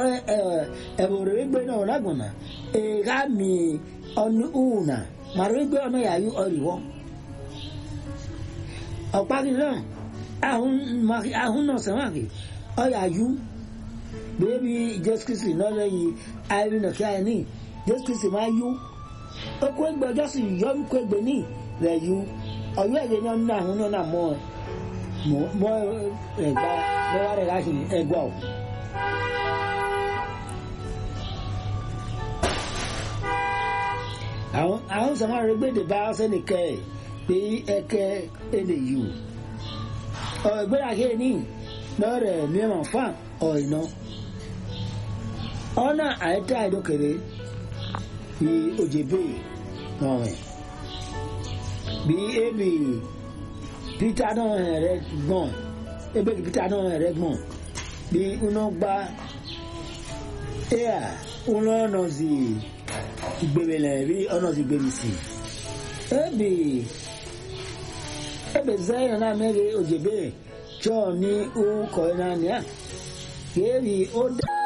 ẹ̀bùrù igbe náà ọ̀làgbọ̀nà ẹ̀ka mi ọ̀nù ùnà màrú igbe ọ̀nà yàyú ọ̀rìwọ́ ọ̀pági náà ahun náà sẹ́wọ̀n ọ̀yàyú bẹ́ẹ̀bi jésù kristi náà lẹ́yìn ayélujára náà kí ayé ní jésù kristi máa yú okú ẹgbẹ́ ọjọ́ sì yọ okú ẹgbẹ́ ní rẹ̀ yú ọ̀yọ́ ẹ̀gẹ́ ní ọ̀nà àwọn náà mọ́ mọ́ ẹ̀gbá lọ́wọ́ rẹ̀ láti ẹgbà ọ̀. àwọn sọmọ rẹ gbèdè bá sẹni kẹ ẹ pé ẹkẹ ẹlẹ yìí o ọgbẹ́rẹ́ àkẹ́ ní lọ́rẹ̀ mìíràn fún ọ̀ìnà ọ̀nà àyẹ̀tẹ̀ àìdókèrè bí òjèbè náà rẹ̀ bí ebi peter náà rẹ̀ gbọ̀n ebe peter náà rẹ̀ gbọ̀n bí uná gba ea uná ọ̀nà sí gbèrèlẹ̀ bí ọ̀nà sí gbèrè sí ebi ebe zẹ́yìn náà mẹ́rin òjèbè jọ ní orúkọ náà ní à kéèrè ó dá.